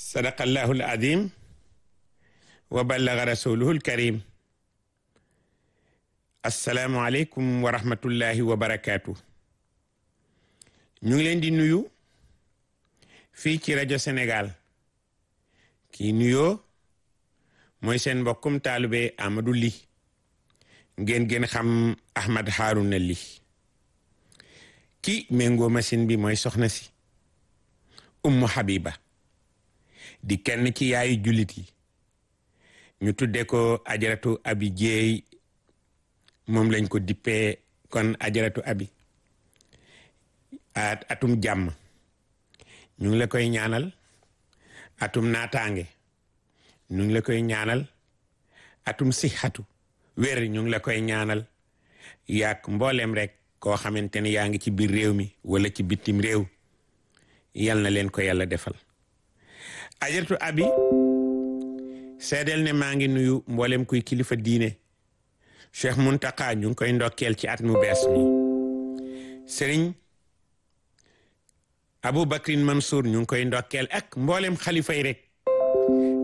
sadaqallahu al-azim wa ballaga rasuluhu al-karim assalaamu aleykum wa rahmatullahi wa barakaatu ñu ngi leen di nuyu fii ci rajo Sénégal kii nuyoo mooy seen mbokkum taalube Amadou Ly ngeen gën xam Ahmad Harouna Ly ki méngoo machine bi mooy soxna si Ummu Habiba di kenn ci yaayu jullit yi ñu tudde ko ajaratu abi jeey moom lañ ko dippee kon ajaratu abi at atum jàmm ñu ngi la koy ñaanal atum naataange ñu ngi la koy ñaanal atum sixatu wér ñu ngi la koy ñaanal yaak mboolem rek koo xamante ne yaa ngi ci biir réew mi wala ci bitim réew yal na leen ko yàlla defal ajaratu abi seedeel ne maa ngi nuyu mboolem kuy kilifa diine cheikh muntaka ñu ngi koy ndokkeel ci at mu bees mi sëriñ abou bakrin mansour ñu ngi koy ndokkeel ak mboolem xalifa yi rek